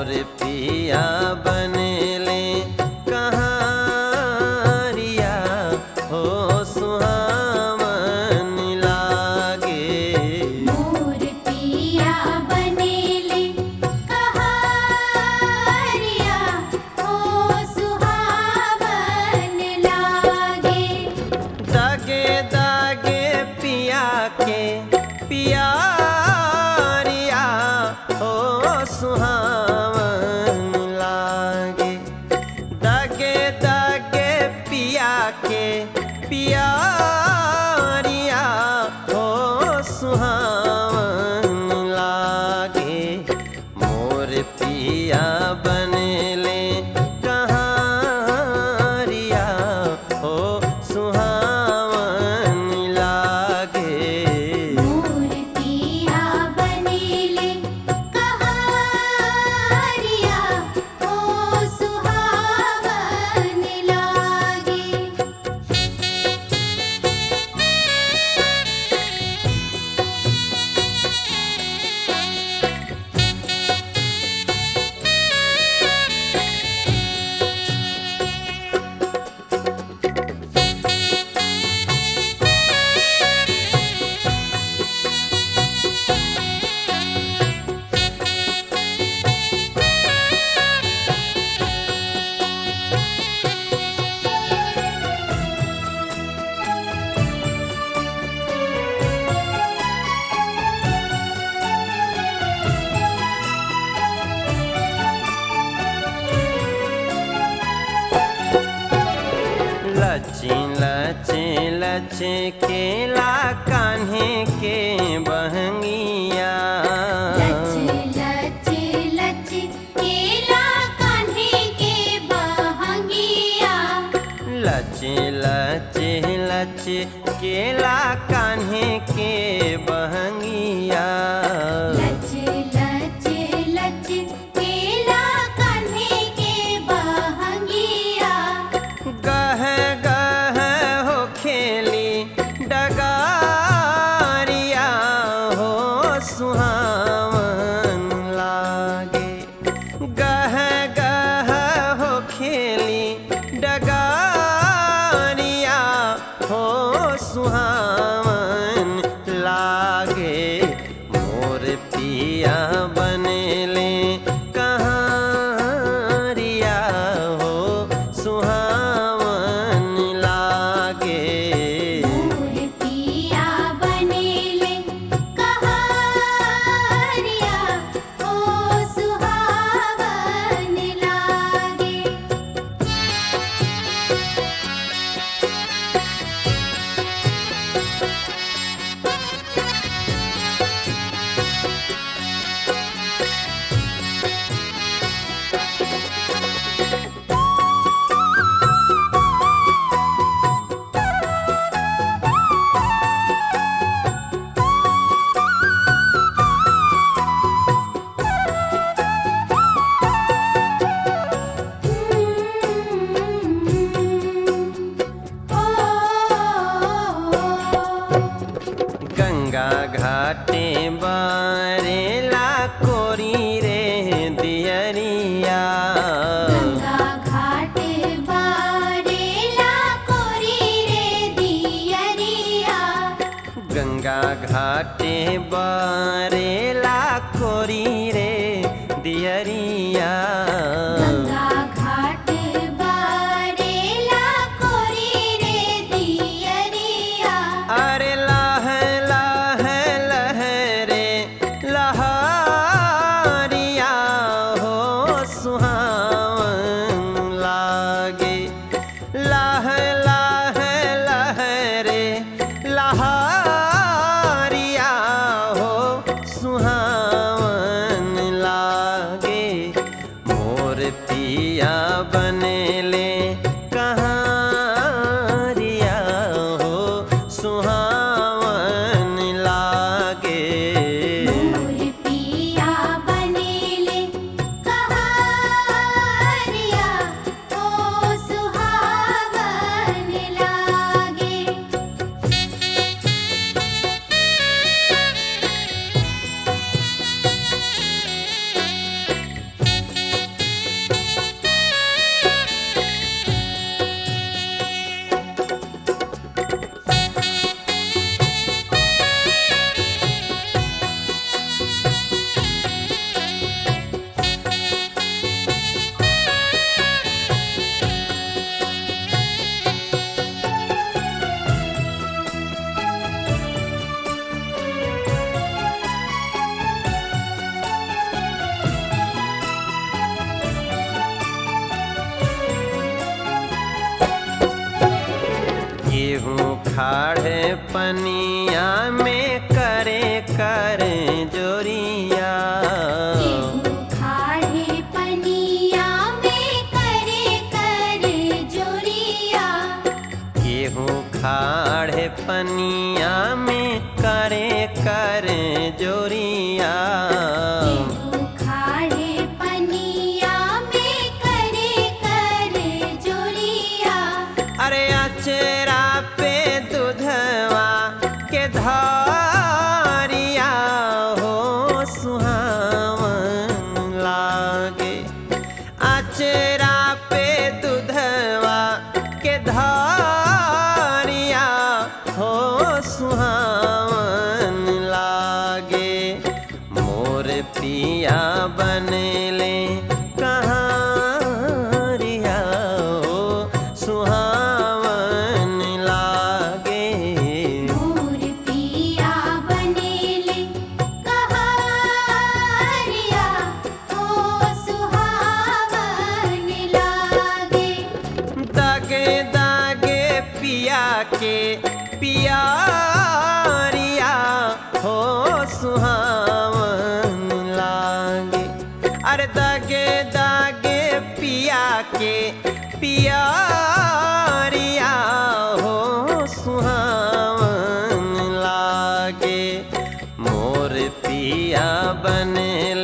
मोर पिया बनेले कहारिया हो सुहावन लागे मोर पिया बनेले कहारिया हो सुहावन लागे दागे दागे पिया के पियारिया हो सुहावन लागे दागे दागे पिया के पियारिया हो सुहावन लागे मोर पिया बनेले कहारिया हो सुहावन लागे मोर पिया बनेले कहारिया हो सुहावन लागे लची लचे लचे केला कान्हे के बहंगिया लच लच लच केला कान्हे के बहंगिया लचे लचे लचे केला कान्हे के बहंगिया लच लच लच केला कान्हे के बहंगिया गह गह हो खेली डगारिया हो सुहावन लागे गह गह हो खेली डगारिया हो सुहावन लागे मोर पिया बनेले कहारिया हो सुहावन लागे मोर पिया बनेले कहारिया हो सुहावन लागे गंगा घाटे बारेला कोरी रे दियरिया गंगा घाटे बारेला कोरी रे दियरिया गंगा घाटे बारेला कोरी रे दियरिया गंगा घाट बारेला कोरी रे दियरिया अरे लाह लाह लहरे लहारिया हो सुहावन लागे लाह लाह लहरे लहारिया हो सुहावन लागे मोर पिया बनेले कहारिया हो सुहावन लागे मोर पिया बनेले कहारिया हो सुहावन लागे रे खाड़े पनिया में करे कर जोरिया केहू खाड़े पनिया में करे कर जोरिया गेहूँ खाड़े पनिया में करे कर जोरिया केहू खाड़े पनिया में करे कर जोरिया अरे अचरा पे दूधवा के धारिया हो सुहावन लागे अचरा पे दूधवा के धारिया हो सुहावन लागे मोर पिया बनले कहाँ रिया हो सुहावन लागे मोर पिया बनेले कहारिया ओ सुहावन लागे दागे दागे पिया के पियारिया हो सुहावन लागे अरे दागे दागे पिया के पियारिया हो सुहावन लागे मोर पिया बनले